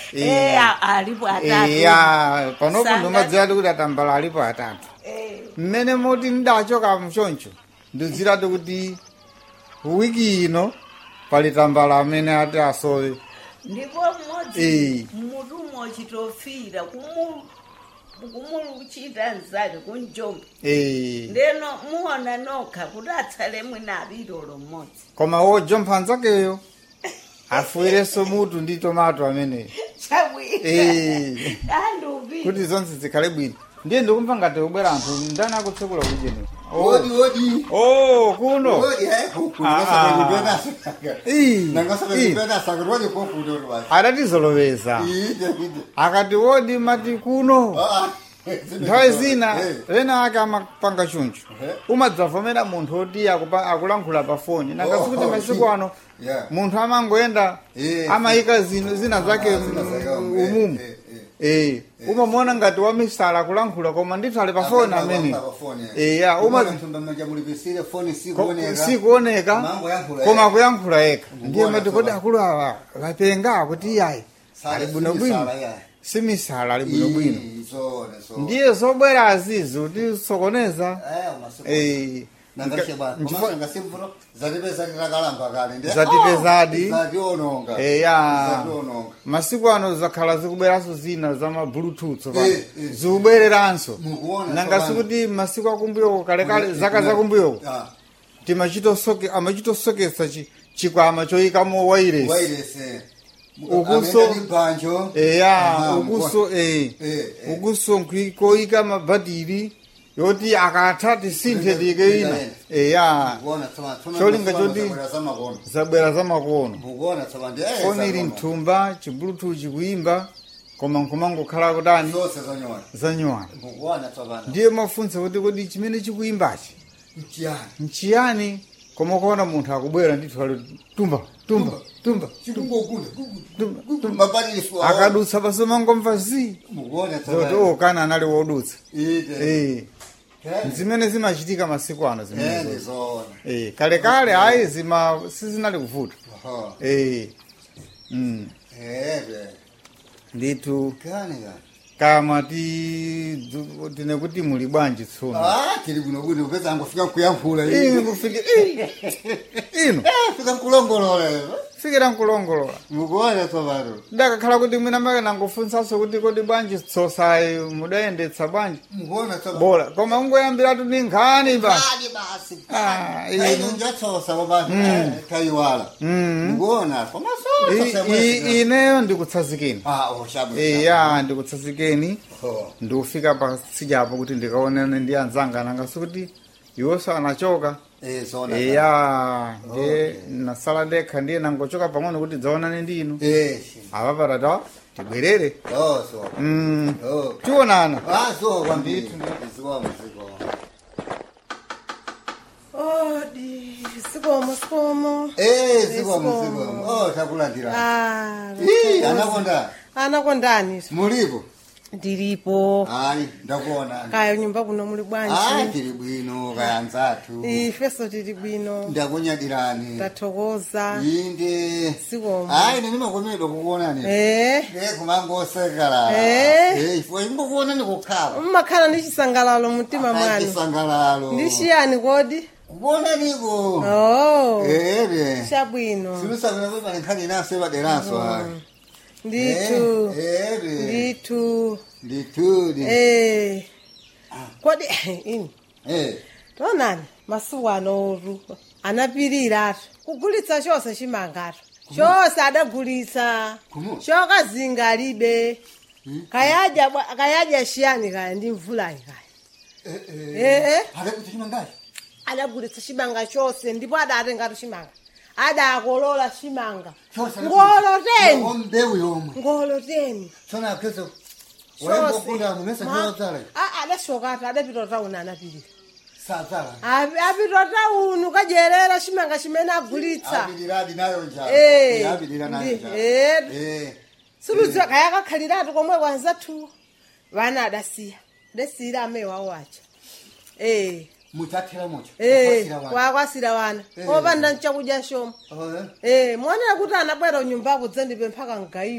Eh. Eh, a- alipo atatu iya panopo Sanga- ndomadziwadi kuti atambala alipo atatu Eh, mmene moti ndachoka mchoncho ndidzirati kuti wiki ino pali tambala amene ati asowe ndipo Eh. mmodzi mutumwa uchitofira kumu kumuluchita nzake kunjombe Eh, ndeno muona nokha kuti atsale mwina alilolo mmodzi koma wojompha nzakeyo afuwirenso mutu ndi tomato ameneyo chabwino Eh. andiupita kuti zonse zikhale bwino ndiye ndikumva ngati kubwera anthu ndani akutsekula kujenera Odi odi. oh kuno Odi eh. Ah, Kungosa ah. kujipenda saka. Ii, Nangosa ii. kujipenda saka rwani kwa kudo rwani. adatizoloweza Ide ide. akati wodi mati kuno Ah. nthawi zina Eh. ena ake amapanga chunchu Eh. umadzavomera munthu oti akupa- akulankhula pa foni nangasi kuti Oh, masiku ano Yeah. munthu amangoenda Eh. amayika zino zina zake Ah, zina zake, mm, eh, umumu eh, Eh, umamuona ngati wamisala akulankhula koma ndithu ali pa foni amene eya uma mujamulipesire foni ko- sikuoneka sikuoneka Mambo yankhula koma eka. akuyankhula eka ndiye Mbona mati kodi soba. akulu awa vapenga kuti iyayi Sala ali bwinobwino simisala, yeah. simisala ali bwinobwino Ii, zone, zone. ndiye zobwera azizi kuti sokoneza Eh, masiku. eh, Nangashe bwana. nchifo- Komanso ngasimvuno zatipeza titakalamba kale ndi. Zatipezadi. Zationonga. eya Zationonga. masiku ano zakhala zikubweranso zina za ma bluetooth pa- Eh, eh. zikubwereranso Mukuona nangasi tsopano. kuti masiku akumbuyoko kalekale zaka zakumbuyoko Ah, timachitosoke amachitosokesa chi- chikwama choyikamo wairesi wairese. Ukuso- Amene ndi banjo. eya Aha, ukuso eh Eh, eh. ukuso nkwi- koyika mabhatiri yoti akatha tisinthe tike ina Ikaenda. eya Mukuona tsopano. Tsopano Cholinga tsopano choti- zabwera zamakono. zabwera zamakono Mukuona tsopano ndi, eh, foni ili zakono. mthumba chibluetooth chikuimba koma nkumangokhala kutani Zonse zonyowa. zanyowana Mukuona tsopano. ndiye mafunsa kuti kodi chimene chikuimbachi Mchiyani. nchiyani koma ukaona munthu akubwera ndithu ali tumba tumba tumba Chikungokunda. tumba tumba Mabadili swa. akadutsa paso mangomva zi Mukuona zoti tsopano. okana anali wodutsa Ide. Eh, Eh, zimene zimachitika masiku ano eh, zimene ndizona. Eh, kalekale ayi zima sizinali kuvuta Aha. Eh, mm, Eh, be. ndithu Kani kani. kama ti dzu- tine kuti muli bwanji tsono Ah, tiri kuno kuno kupeza angofika kuyankhula inu kufike inu Eh, fika kulongolola. fikira nkulongolola Mukuona tsopano. ndakakhala kuti mwina make nangofunsanso kuti kodi bwanji tsosayi mudayendetsa bwanji Mukuona tsopano. bora koma ungoyambiratu ni nkhani ba Kani basi. Ah, ino inu njatsosa baba. Kaiwala. Mm. Mukuona. Koma I- sosa i- ineyo ndikutsazikeni Ah, oh, shabu. eya ndikutsazikeni Oh. ndikufika patsijapo kuti ndikaonane ndi anzanga nangasi kuti iwonso anachoka Eh, zona. eya ndiye nasala ndekha ndiye nangochoka pang'ono kuti dzaonane ndi inu Eh. apa patata tibwerere Oh, so. Mm, Oh. tionana Ah, so kwambiri. Zikomo, zikomo. odi sikomo sikomo Eh, zikomo, Zikomo. zikomo. Oh, takulandira. Ah, Ih, anakonda. anakondani Mulipo? ndilipo Hayi, ndakuona. kaya nyumba kuno muli Ah, bwanji tiri bwino kayanzathu. ifeso tili bwino Ndakunyadirani. tathokoza Inde. sikomo Hayi, nini makomedwa kukuonani. eh Eh, kumangosekala. Eh. Eh, ifo ingokuonani kukhala. mmakhala ndi chisangalalo mumtima mwanu Chisangalalo. ndi chiyani kodi Kukuonaniko. oh Eh, be. chabwino Silusabira kuti nkhani naso ebaderanso hayi. ndithu Eh, be. ndithu Ndithu. eh kodi ini Eh. tonani masuku anoru anapirira kugulitsa chose chimangaro chose adagulitsa Kumu? chokazinga alibe kayadya bwa- kayadya chiyani kaya ndi mvulayi kaya Eh, Eh, eh. Hade kuti chimangachi? adagulitsa chimanga chose ndipo adatengatu chimanga adakolola chimanga Chose. ngoloteni Mbewu yomwe. ngoloteni Sona kezo. Wayembokunda mumesa chodzala. adasokata adapita tauni anapirira Sadzala. Api- apita tauni kadyerera chimanga chimene agulitsa Abiliradi nayo njalo. Eh, Abilira nayo ndi- njalo. eh. Eh. suludziwa kaya kakhaliratu komwe kwanzathu vana adasiya adasiyira ameyi wawo aja eh Mutathira mucho. eh Kwasira wanu. wakwasira vana Eh. opanda nchakudya shoma Oh, eh. eh muonera kuti anabwera unyumbako dzandipempha kangayi